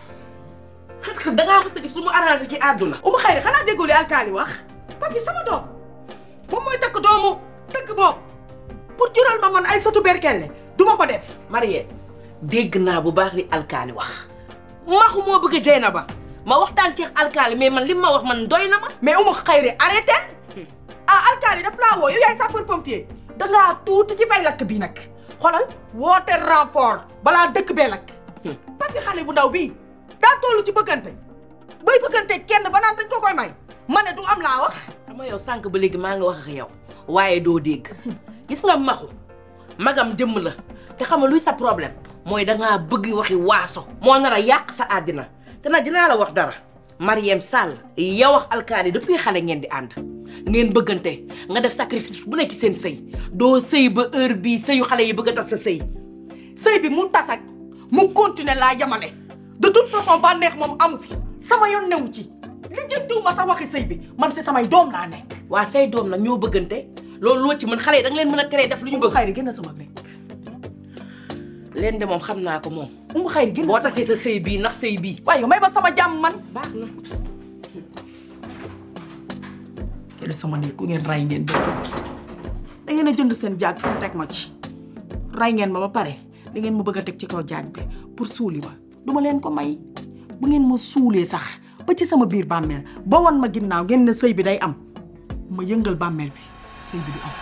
xët xët dangaa mës a gis lu mu arrangé ci àdduna Umu Xayri xanaa déggoo li alkaali wax papi sama doom moom mooy takk doomu tëgg boobu pour jural ma man ay satu berkelle du ma ko def Mariam dégg naa bu baax li alkaali wax maxu moo bëgg jey na ba ma waxtaan ci alkaali mais man li ma wax man doy na ma mais Umu Xayri arrêté ah alkaali daf laa woo yow yaay sapeur pompier dangaa tuuti ci fay lakk bi nag xoolal woote renfort balaa dëkk bee lakk papi xale bu ndaw bii daa toll ci bëggante bay bëggante kenn ba naan dañ ko koy may ma ne du am laa wax xam nga yow sànq ba léegi maa nga wax ak yow waaye doo dégg gis nga maxu magam jëmm la te xam nga luy sa problème mooy dangaa bëgg waxi waaso moo nar a yàq sa àddina te nag dinaa la wax dara Mariem Sall yow wax alkaali depuis xale ngeen di ànd ngeen bëggante nga def sacrifice bu nekk ci seen sëy doo sëy ba heure bii sëyu xale yi bëgg a tas sa sëy sëy bi mu tas ak mu continuer laa yamale de toute façon ba neex moom amu fi sama yoon newu ci li jëntuwuma sax waxi sëy bi man si samay doom laa nekk waa say doom nag ñoo bëggante loolu loo ci mën xale yi da nga leen mën a teree def lu ñu bëgg xayri génn sama nekk leen de moom xam naa ko moom umu xayri génn boo tasee sa sëy bii ndax sëy bii waaye yow may ba sama jàmm man baax na jële sama néeg ku ngeen ray ngeen dëkk da ngeen a jënd seen jaag pour teg ma ci ray ngeen ma ba pare da ngeen ma bëgg a teg ci kaw jaag bi pour suuli ma duma leen ko may bu ngeen ma suulee sax ba ci sama biir bàmmeel ba wan ma ginnaaw ngeen ne sëy bi day am ma yëngal bàmmeel bi sëy bi du am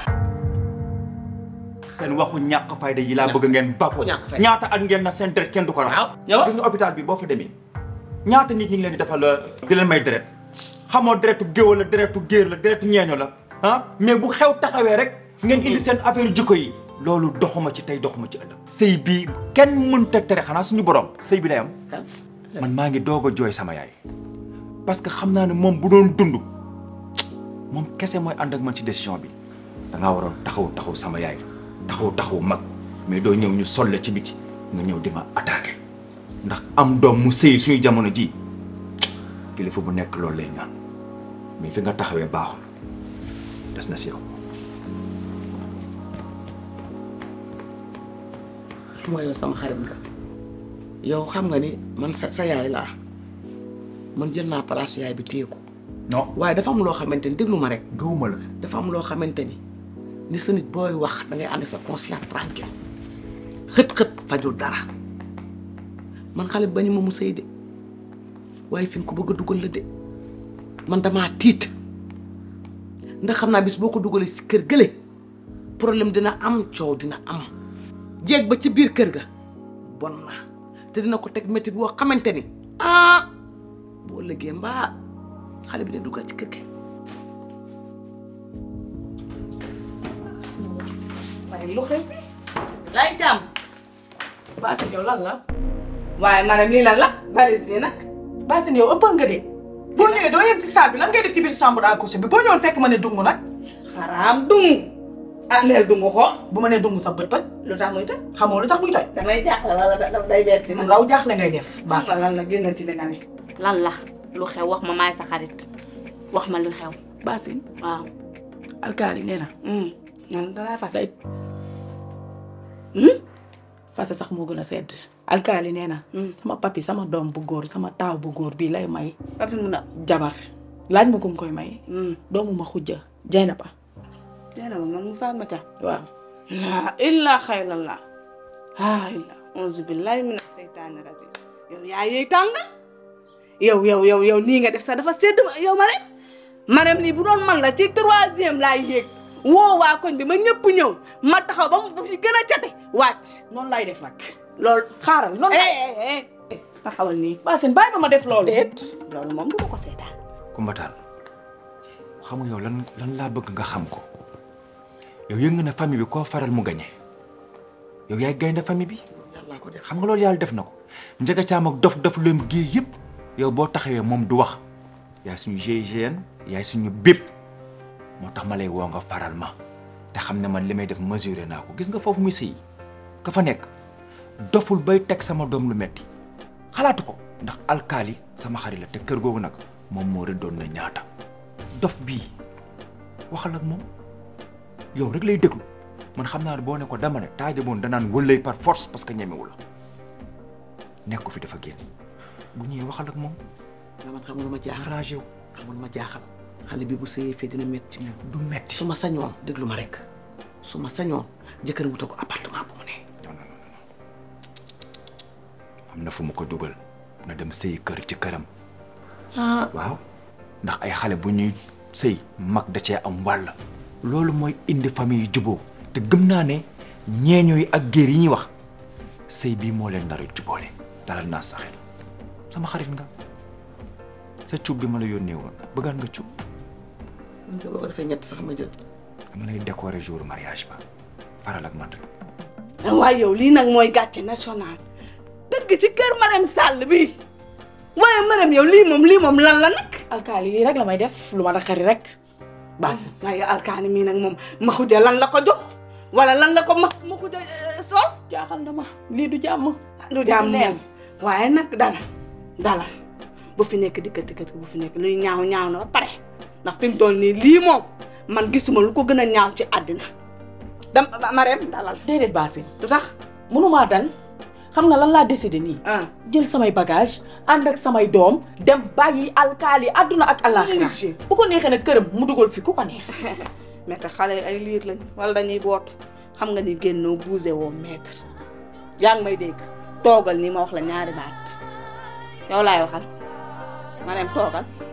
seen waxu ñàkk fayda yi laa bëgg ngeen bàkku ñaata at ngeen na seen deret kenn du ko rax gis nga hôpital bi boo fa demee ñaata nit ñi ngi leen di defal di leen may deret xamoo deretu géwal la deretu géer la deretu ñeeño la ah mais bu xew taxawee rek ngeen indi seen affaire jikko yi loolu doxuma ci tey doxuma ci ëllëg sëy bi kenn mënta tere xanaa suñu borom sëy bi day am man maa ngi doog a jooy sama yaay parce que xam naa ne moom bu doon dund moom kese mooy ànd ak man ci décision bi dangaa waroon taxaw taxaw sama yaay taxaw taxaw mag mais doo ñëw ñu solle ci biti nga ñëw di ma attaqué ndax am doom mu sëy suñu jamono ji kilifa bu nekk loolu lay ñaan mais fi nga taxawee baaxul des na si yow. xam nga yow sama xarit nga yow xam nga ni man sa sa yaay laa man jël naa place yaay bi téye ko non waaye dafa am loo xamante ni déglu ma rek. gëwuma la. dafa am loo xamante ni ni sa nit booy wax da ngay ànd sa conscience tranquille xët-xët fajul dara man xale bañu ma mu sëy de waaye fi nga ko bëgg a dugal la de man damaa tiit ndax xam naa bis boo ko dugalee si kër gële problème dina am coow dina am jéeg ba ci biir kër ga bon na te dina ko teg métti boo xamante ni ah boo ëllëgee mbaa xale bi de dugal ci kër gi. waaye lu xew lay jàmm Basine yow lan la waaye maanaam lii lan la valise yi nag Basine yow ëppal nga de boo ñëwee doo yem ci salle bi lan ngay def ci biir chambre à coucher bi boo ñëwoon fekk ma ne dungu nag xaraam dungu ah neel dungu xool bu ma nee dungu sa bët toj lu tax muy toj xamoo lu tax muy toj damay jaaxle wala da day bees si raw jaaxle ngay def baax lan la génnal ci li nga ne lan la lu xew wax ma maay sa xarit wax ma lu xew Basine waaw alkaali nee na nan dalaa fase fase sax moo gën a sedd alkaali nee na sama papi sama doom bu góor sama taaw bu góor bii lay may papi mu na jabar laaj ma ko mu koy may doomu ma xujja jay na ba jay na ba man mu faat ma ca waaw laa illaa xayrallah aa illa auzu billahi mina seytaani rajim yow yaa yëy tàngal yow yow yow yow nii nga def sax dafa sedd ma yow ma rek maanaam nii bu doon man la ci troisième laay yéeg woo waa koñ bi ma ñëpp ñëw ma taxaw ba mu fi gën a cate waat noonu lay def nag loolu xaaral noonu eh taxawal nii Basine bàyyi ba ma def loolu déet loolu moom du ma ko seetaan Kumba Taal xam nga yow lan lan laa bëgg nga xam ko yow yëg nga ne famille bi koo faral mu gañe yow yaay gaynde famille bi xam nga loolu yàlla def na ko njëga caam ak dof dof lëm gii yëpp yow boo taxawee moom du wax yaay suñu GIGN yaay suñu bépp moo tax ma lay woo nga faral ma te xam ne man li may def mesuré naa ko gis nga foofu muy sëy ka fa nekk doful bay teg sama doom lu metti xalaatu ko ndax alkaali sama xarit la te kër googu nag moom moo rëddoon na ñaata dof bii waxal ak moom yow rek lay déglu man xam naa ne boo ne ko dama ne taaja boon danaan wëllay par force parce que ñemewu la nekk ko fi dafa génn bu ñëwee waxal ak moom man xam nga lu ma jaaxal ragé wu xam nga lu ma jaaxal xale bi bu sëyee fee dina metti du metti su ma sañoon déglu ma rek su ma sañoon jëkkër wutal ko appartement bu mu ne am na fu mu ko dugal na dem sëy kër ci këram ah waaw ndax ay xale bu ñuy sëy mag da cee am wàll loolu mooy indi famille yu juboo te gëm naa ne ñeeño yi ak géer yi ñuy wax sëy bii moo leen nar a juboole dalal naa sa xel sama xarit nga sa cuub bi ma la yónnee woon bëggaan nga cuub man de boo ko defee ñett sax ma jël dama lay décorer jour mariage ba faral ak man rek waaye yow lii nag mooy gàcce national dëgg ci kër Marème Sall bi waaye Marème yow lii moom lii moom lan la nag alkaali lii rek la may def lu ma naqari rek basi waaye alkaani mii nag moom maxuja lan la ko jox wala lan la ko ma maxuja sol jaaxal na ma lii du jàmm du jàmm moom waaye nag dala dala bu fi nekk dikkati dikkati bu fi nekk luy ñaaw ñaaw na ba pare ndax fi mu toll nii lii moom man gisuma lu ko gën a ñaaw ci àddina dam Marème dalal déedéet Basine lu tax mënumaa dal xam nga lan laa décidé nii jël samay bagage ànd ak samay doom dem bàyyi alkaali àdduna ak àllaaxira bu ko neexee nag këram mu dugal fi ku ko neex maître xale ay liir lañ wala dañuy boot xam nga ni génnoo bougé woo maître yaa ngi may dégg toogal nii ma wax la ñaari baat yow laay waxal Marème toogal